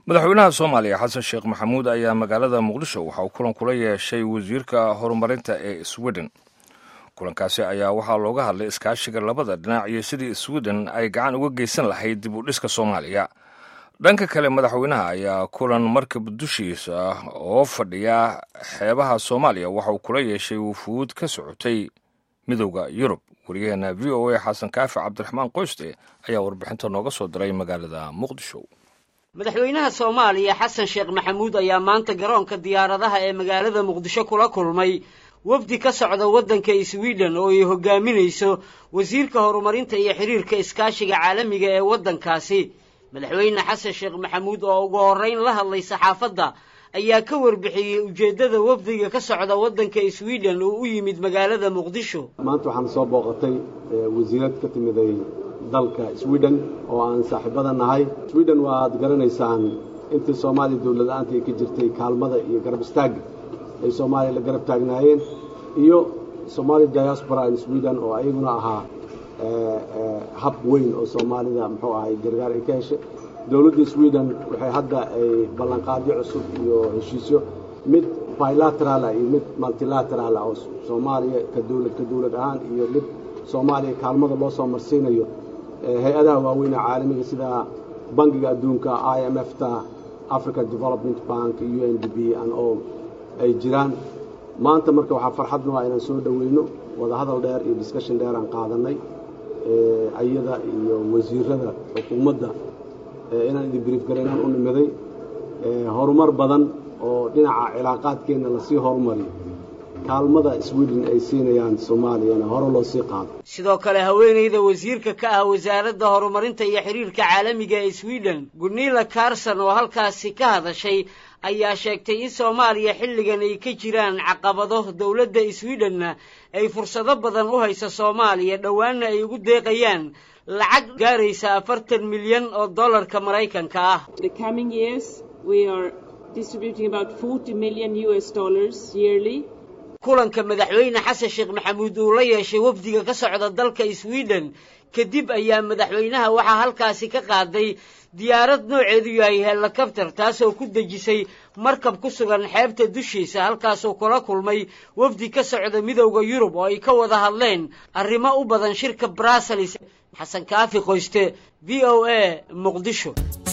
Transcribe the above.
madaxweynaha soomaaliya xasan sheekh maxamuud ayaa magaalada muqdisho waxa uu kulan kula yeeshay wasiirka horumarinta ee sweden kulankaasi ayaa waxaa looga hadlay iskaashiga labada dhinac iyo sidii sweden ay gacan uga geysan lahayd dib u dhiska soomaaliya dhanka kale madaxweynaha ayaa kulan markab dushiisa oo fadhiya xeebaha soomaaliya waxa uu kula yeeshay wufuud ka socotay midowda yurub wariyaheena v o a xasan kaafi cabdiraxmaan qoyste ayaa warbixinta nooga soo diray magaalada muqdisho madaxweynaha soomaaliya xasan sheekh maxamuud ayaa maanta garoonka diyaaradaha ee magaalada muqdisho kula kulmay wafdi ka socda waddanka sweden oo ay hogaaminayso wasiirka horumarinta iyo xiriirka iskaashiga caalamiga ee waddankaasi madaxweyne xasan sheekh maxamuud oo ugu horrayn la hadlay saxaafadda ayaa ka warbixiyey ujeeddada wafdiga ka socda waddanka sweden oo u yimid magaalada muqdisho maanta waxaan soo booqatay wasiirad ka timiday dalka sweden oo aan saaxiibada nahay sweden waaad garanaysaan intii soomaaliya dowlad-aanta ay ka jirtay kaalmada iyo garab istaagga ay soomaaliya la garab taagnaayeen iyo somaali diaspora in sweden oo ayaguna ahaa hab weyn oo soomaalida muxuu ahay gargaar ay ka heshay dowladda sweden waxay hadda ay ballanqaadyo cusub iyo heshiisyo mid bilateralah iyo mid multilateralah oo soomaaliya ka dowlad ka dowlad ahaan iyo mid soomaaliya kaalmada loo soo marsiinayo hay-adaha waaweyn ee caalamiga sida bangiga adduunka i m f ta african development bank u n d b an o ay jiraan maanta marka waxaa farxadnu ah inaan soo dhoweyno wadahadal dheer iyo discussion dheer aan qaadanay ayada iyo wasiirada xukuumadda inaan idin brief garaynaan u nimiday horumar badan oo dhinaca cilaaqaadkeenna lasii horumariyo kaalmada sweden ay siinayaan soomaaliyana hore loo sii qaado sidoo kale haweenayda wasiirka ka ah wasaaradda horumarinta iyo xiriirka caalamiga ee sweden gunilla carson oo halkaasi ka hadashay ayaa sheegtay in soomaaliya xilligan ay ka jiraan caqabado dowladda swedhenna ay fursado badan u haysa soomaaliya dhowaanna ay ugu deeqayaan lacag gaaraysa afartan milyan oo dollarka maraykanka ah kulanka madaxweyne xasan sheekh maxamuud uu la yeeshay wafdiga ka socda dalka sweden kadib ayaa madaxweynaha waxaa halkaasi ka qaaday diyaarad nooceedu yahay helikabtar taasoo ku dejisay markab ku sugan xeebta dushiisa halkaasuu kula kulmay wafdi ka socda midowda yurub oo ay ka wada hadleen arrimo u badan shirka brussels xasan kaafi qoyste v o a muqdisho